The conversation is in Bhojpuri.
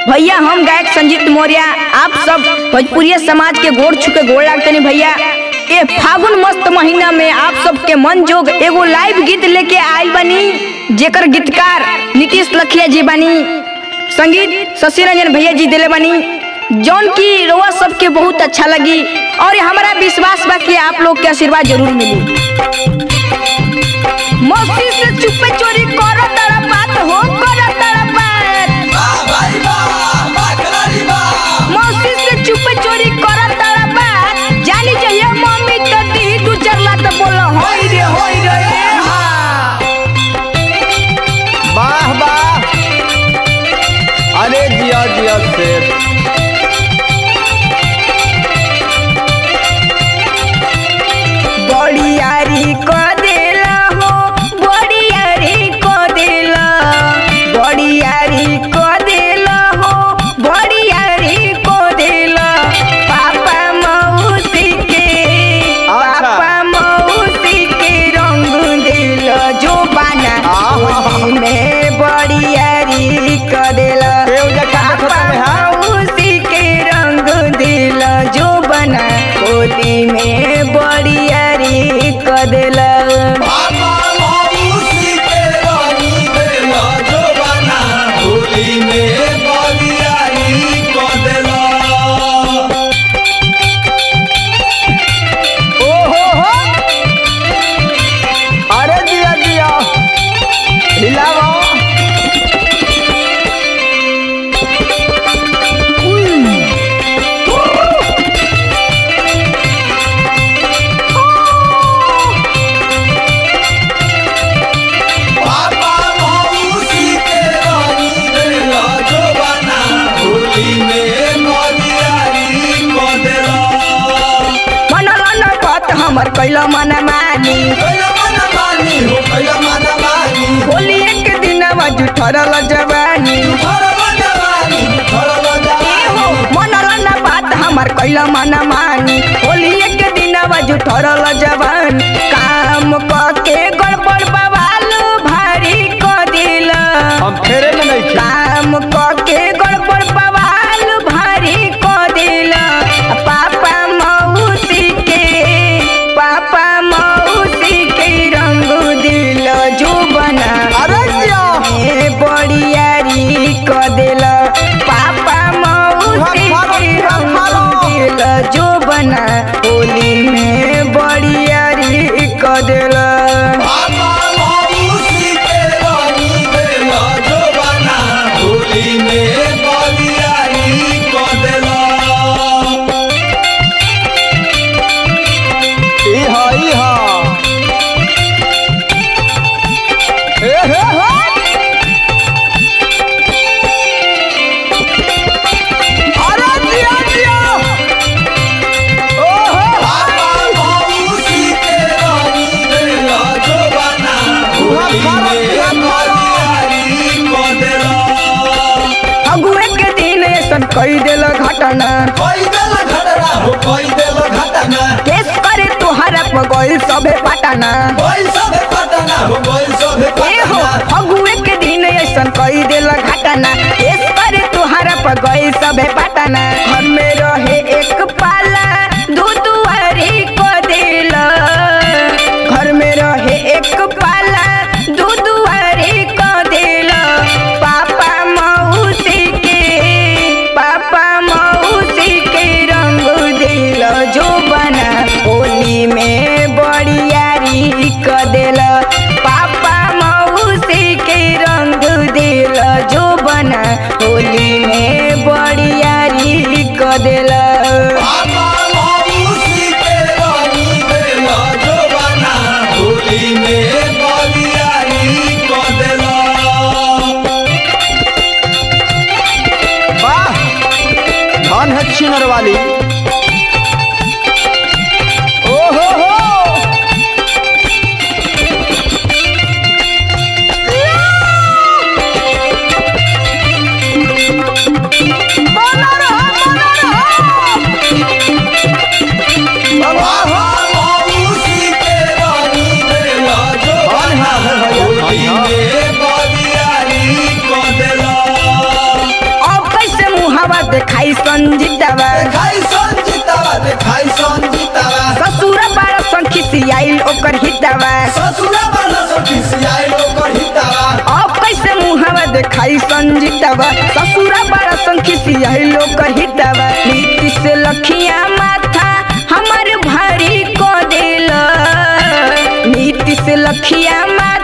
भैया हम गायक संजीत मौर्य आप सब भोजपुरी समाज के गोड़ छुके गोड़ लागते नहीं भैया ए फागुन मस्त महीना में आप सबके मन जोग एगो लाइव गीत लेके आयल बनी जेकर गीतकार नीतीश लखिया जी बनी संगीत शशि रंजन भैया जी दिले बनी जौन की रोआ सबके बहुत अच्छा लगी और हमारा विश्वास बा कि आप लोग के आशीर्वाद जरूर मिली मस्ती से चुपे चोरी करो तारा बात हो करो तारा बात मौसी से चुप चोरी करत तारा बात जानी चाहिए मम्मी तो दी दू चार लात बोला होई रे होई रे ए हा वाह वाह अरे जिया जिया शेर बड़ियारी को देला हो बड़ियारी को देला बड़ियारी को देला हो बड़ियारी को देला पापा मौसी के अच्छा। पापा मौसी के रंग देला जो बाना होली में बड़ियारी को देला केहू जा का देखत पापा हवे, हाँ? मौसी के रंग देला जो बना होली में बड़ियारी को देला ओ हो हो अरे जिया जिया हिलावा मनोरन बात हमर कैला मन मानी होली एक दिन बाजू ठरल जवानी मनोरन बात हमर कैला मन मानी होली एक दिन बाजू ठरल जवान काम क के गड़बड़ बवाल भारी क दिला हम फेरे में नहीं थे काम क के गड़बड़ बवाल भारी क दिला पापा मौसी के पापा मौसी के रंग दिल जो बना अरे जिया ए बड़ियारी क दिल पापा मौसी के रंग दिल जो बना होली में बड़ियारी क दिल ई हा ई हा ए हे हे अरे जिया जिया ओ हो अगुए के दिन ऐसन कई दिल घटना केस करे तुहरा पर गइल सबे पटना ए हो अगुए के दिन ऐसन कई दिल घटना केस करे तुहरा पर गइल सबे पटना घर में रहे एक पाला दू दुआरी को दिल घर में रहे एक पाला दू दुआरी को दिल पापा मौसी के पापा मौसी के रंग दिल जो बना होली में बड़ियारी क दिल पापा मौसी के रंग दिल जो बना होली में बड़ियारी क दिल वाह धन है छिनर वाली ओ हो हो बना रहा बना रहा वाह धन है भैया धन है। अब कैसे संजीतवा देखाई संजीतावा देखाई संजीतावा ससुरा बाड़ा संखिसियाइल ओकर हितवा ससुरा वाला सब खिसियाई लोकर हितावा अब कैसे मुहवा देखाई संजीतवा ससुरा बाड़ा संखिसियाइल ओकर हितवा नीति से लखिया माथा हमर भारी को दिल नीति से लखिया माथा